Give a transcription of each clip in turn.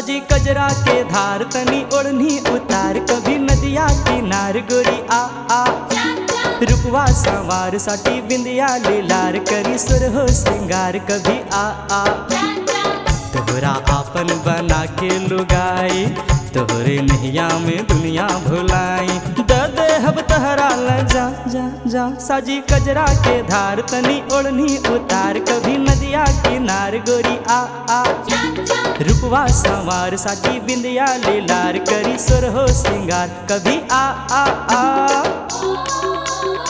साजी कजरा के धार तनी ओढ़नी उतार कभी नदिया किनार गोरी आ आ रुपवा सवार साठी बिंदिया लीलार करी सुर हो श्रृंगार कभी आ आ तोहरा आपन बना के लुगाई तोहरे नैया में दुनिया भुलाई द देहब तहरा ल जा जा जा साजी कजरा के धार तनी ओढ़नी उतार कभी नदिया किनार गोरी आ आ रुपवा सवार साठी बिंदिया लीलार करी सुर हो श्रृंगार कभी आ आ आ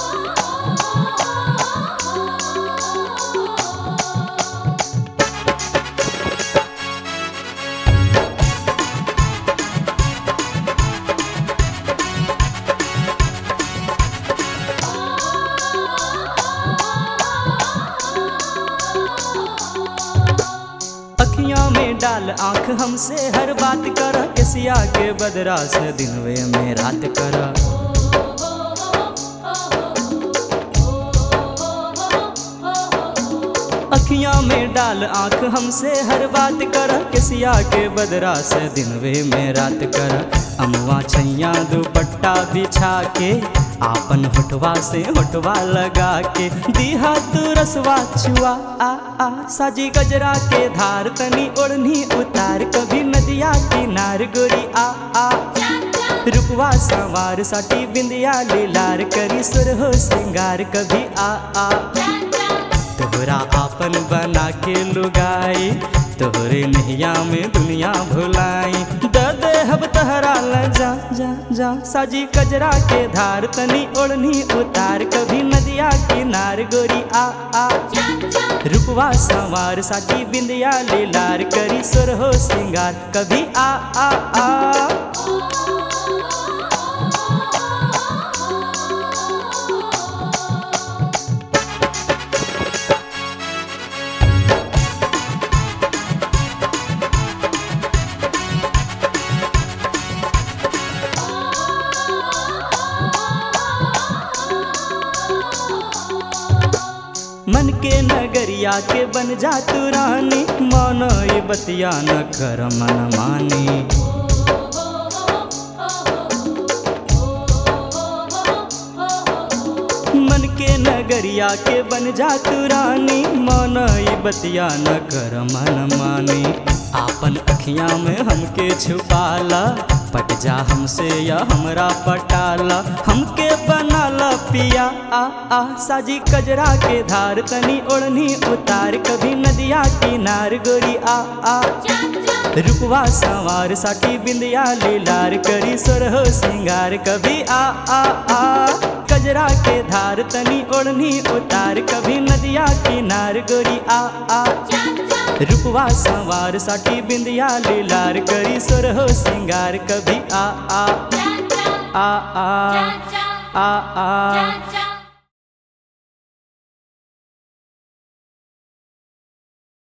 अखियां में डाल आंख हमसे हर बात कर किसिया के बदरा से दिनवे में रात कर अखियां में डाल आंख हमसे हर बात कर किसिया के बदरा से दिनवे में रात कर अमवा छैया दुपट्टा बिछा के आपन होठवा से होठवा लगा के दीहा तू रसवा छुआ आ आ साजी गजरा के धार तनी ओढ़नी उतार कभी नदिया किनार गोरी आ आ रुपवा सवार साठी बिंदिया लीलार करी सुर हो श्रृंगार कभी आ आ तोहरा आपन बना के लुगाई तोहरे नैया में दुनिया भुलाई द देहब तहरा ल जा जा जा साजी कजरा के धार तनी ओढ़नी उतार कभी नदिया किनार गोरी आ आ रुपवा सवार साठी बिंदिया लीलार करी सुर हो श्रृंगार कभी आ आ आ मन के नगरिया के बन जा तू रानी मानो ये बतिया न कर मन मानी मन के नगरिया के बन जा तू रानी मानो ये बतिया न कर मन मानी आपन अखियां में हमके छुपाला पट जा हमसे या हमरा पटाला हमके बनाला पिया आ आ साजी कजरा के धार तनी ओढ़नी उतार कभी नदिया किनार गोरी आ आ रुपवा सवार साठी बिंदिया लीलार करी सुर हो श्रृंगार कभी आ आ आ कजरा के धार तनी ओढ़नी उतार कभी नदिया किनार गोरी आ आ रुपवा सवार साठी बिंदिया लीलार करी सुर हो श्रृंगार कभी आ आ आ आ आ आ